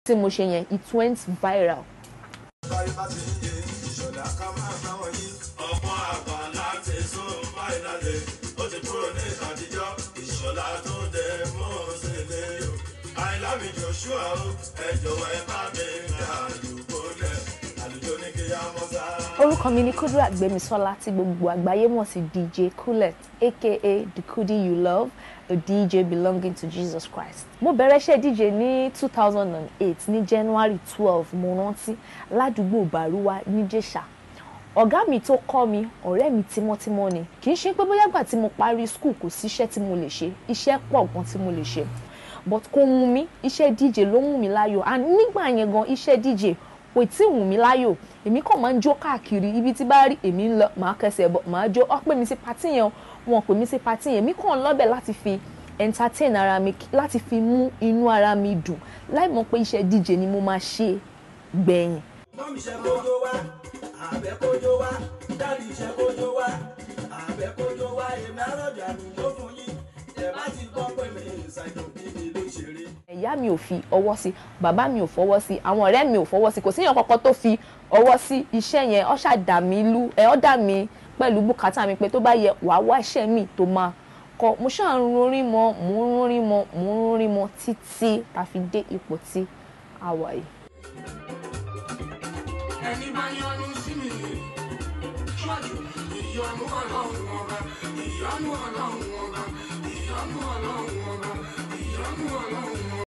tí mo ṣe yẹn it went viral. báyìí bá ti ń yé ìṣọ̀lá ká máa bá wọn yí. ọmọ àgbà láti sún fáìnàlì ó ti kúrò ní àtijọ́ ìṣọ̀lá tó dé mọ́ sílé o. àìlámi joshua o ẹ jọ̀wọ́ ẹ bá mi gbà àlùkò lẹ̀ àlùjọ ní kí á mọ́ sá. orúkọ mi ni Kudirat Gbémisọ́lá tí gbogbo àgbáyé mọ̀ sí DJ Kulet aka the Kudi you love a DJ belonging to Jesus Christ. mo bẹ̀rẹ̀ iṣẹ́ DJ ní two thousand and eight ní January twelve mo rántí ládùúgbò Bàrúwá níjẹ̀ṣà ọ̀gá mi tó kọ́ mi ọ̀rẹ́ mi tímọ́tímọ́ ni kì í ṣe pé bóyá gbà tí mo parí school kò sí iṣẹ́ tí mo lè ṣe iṣẹ́ pọ̀ gan tí mo lè ṣe but kò wù mí iṣẹ́ DJ ló wù mí láyò and nígbà yẹn gan iṣẹ́ DJ kò tí ì wù mí láyò èmi kàn máa ń jó káàkiri ibi tí bá rí èmi ń lọ màá kẹsẹ̀ bọ̀ màá jó ọ́ pè mí sí patí yẹn wọn pè mí sí patí yẹn èmi kàn lọ́bẹ̀ láti fi entertain ara mi láti fi mú inú ara mi dùn láì mọ̀ pé iṣẹ́ DJ ni mo máa ṣe gbẹ̀yìn. mọ́mí ṣe kójó wá àbẹ̀ kójó wá dáàdì ṣe kójó wá àbẹ̀ kójó wá èmi àròjà àdúgbò fún yín ẹ má ti gbọ́ pé mi ìsàjò níbi ló ṣeré. ìyá mi ò fi ọwọ́ sí bàbá mi ò fọwọ́ sí àwọn ọ̀rẹ́ mi ò fọwọ́ sí kò síyàn kankan tó fi ọwọ́ sí iṣẹ́ yẹn ó ṣáà dà mí lú ẹ ó dà mí pẹ̀lú bùkátà mi pé tó bá yẹ wàá wá iṣẹ́ mi tó máa kọ mo ṣáà ń rorin mọ mò ń rorin mọ mò ń rorin mọ títí tá a fi dé ipò tí a wà yìí. ẹni bá yọnu sí mi ṣọ́ọ̀jù ìyọnu ọlọ́run ọba ìyọnu ọlọ́run ọba ìyọnu ọlọ́run ọba ìyọnu ọlọ́run ọba.